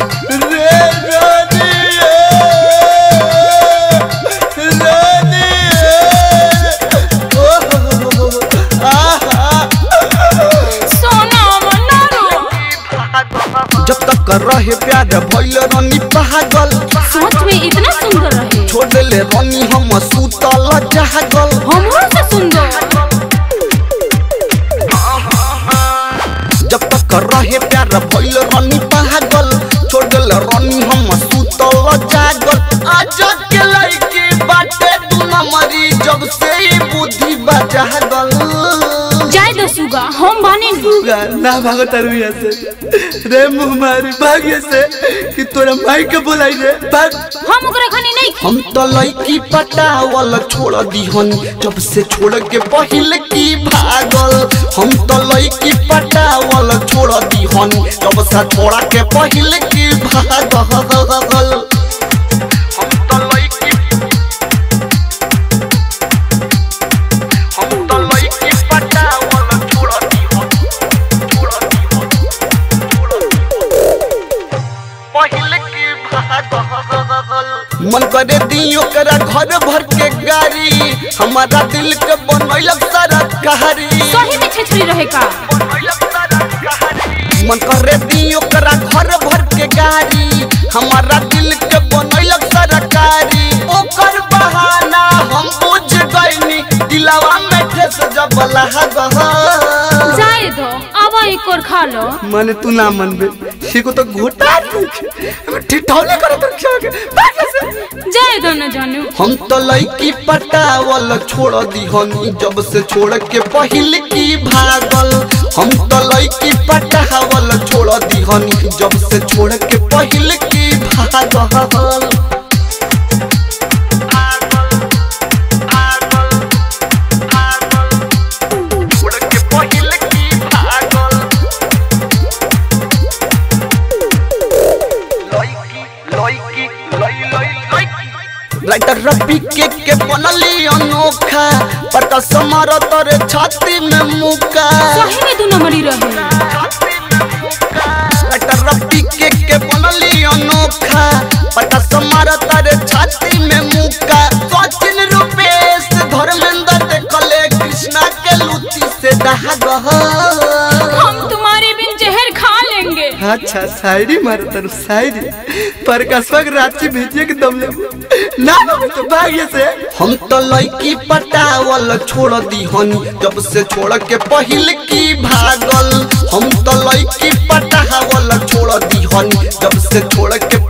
रे रानी रानी ओ आहा सोना मना रो जब तक रहे प्यार भइल रानी पागल सोच में इतना सुंदर रहे छोड़ ले रानी हम सुतल जागल हमरो से सुंदर जब तक रहे प्यार भइल रानी पागल छोड़ ले रानी हम सुतल जागल आज के लड़की बाटे तू न मरी जब से ही बुद्धि बजागल जाय दो सुगा हम बानी ना भागो तरबिया से रे मुँह मारी भाग्य से कि तोरा माई के बोलाई रे भाग हम ओकरा खानी नहीं हम तो लड़की पटावल छोड़ दिहन जब से छोड़ के पहले की भागल हम तो लड़की पटावल छोड़ दिहन जब से छोड़ा के पहले की भागल हम तो लड़की हम तो लड़की पटावल छोड़ दिहन छोड़ दिहन छोड़ दिहन पहले की भागल मन करे दी ओकरा घर भर के गाड़ी हमारा दिल के बनैलक सरकारी सही में छेछरी रहे का मन करे दी ओकरा घर भर के गाड़ी हमारा दिल के बनैलक सरकारी ओकर बहाना हम बुझ गइनी दिलवा में ठेस जब लहगा जाय दो अब एक और खा लो माने तू ना मनबे सीको तो घोटा ठिठौले करे तो क्या के भागे से जाय दो न जानू हम तो लड़की पटावल छोड़ दिहनी जब से छोड़ के पहले की भागल हम तो लड़की पटावल छोड़ दिहनी जब से छोड़ के पहले की भागल छोड़ के पहले की भागल लड़की लड़की लई लई लड़की राइटर रबी के के बनली अनोखा पता समार तोरे छाती में मुका सही में दू नंबरी रहे राइटर रबी के के बनली अनोखा पता समार तोरे छाती में मुका सचिन रूपेश धर्मेंद्र देखले कृष्णा के लूटी से दहगह हम तुम्हारे बिन जहर खा लेंगे अच्छा शायरी मारे तर शायरी पर कसवक रांची भेजिए के दम ले ना ना तो भाग्य से हम तो लड़की पटावल छोड़ दीहनी जब से छोड़ के पहले की भागल हम तो लड़की पटावल छोड़ दीहनी जब से छोड़ के